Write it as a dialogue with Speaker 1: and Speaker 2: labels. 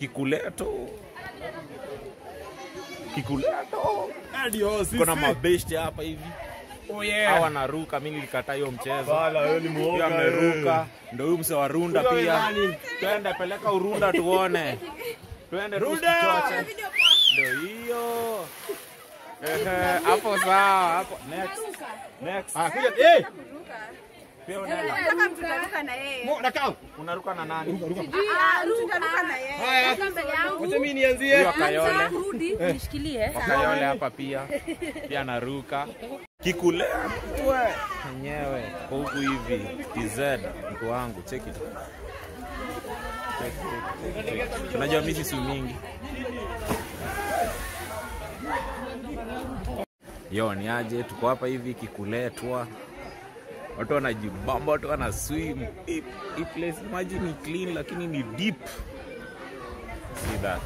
Speaker 1: kikuleto kikuleto
Speaker 2: Ndio sisi.
Speaker 1: kuna mabeshte hapa hivi
Speaker 2: Oh
Speaker 1: hawa
Speaker 2: yeah.
Speaker 1: naruka mi nilikataa hiyo mchezo
Speaker 2: Bala wewe ni
Speaker 1: pia
Speaker 2: muoga.
Speaker 1: ameruka ndo huyu mse wa runda
Speaker 2: Huyo ni
Speaker 1: pia
Speaker 2: nani?
Speaker 1: twende peleka urunda tuone twende
Speaker 2: Runda!
Speaker 1: tusichoche ndo hiyo Ehe, hapo sawa hapo next next
Speaker 2: Ah, kuja. Eh,
Speaker 1: pia unaenda
Speaker 3: Nataka mtu taruka na yeye.
Speaker 2: mo nakao.
Speaker 1: unaruka na nani
Speaker 3: Ah, mtu taruka na yeye.
Speaker 2: Haya.
Speaker 4: Toka mbele yangu.
Speaker 2: Wacha mimi nianzie.
Speaker 1: huyo akayole
Speaker 4: Rudi, nishikilie.
Speaker 1: wakayole hapa pia pia naruka kikulea mtwe enyewe kwa huku hivi tz mtu wangu cheki tu. Cheki, cheki, cheki, cheki. unajua misi si mingi yo ni aje tuko hapa hivi kikuletwa watu wanajibamba watu wana swim hii hii place maji ni clean lakini ni deep see that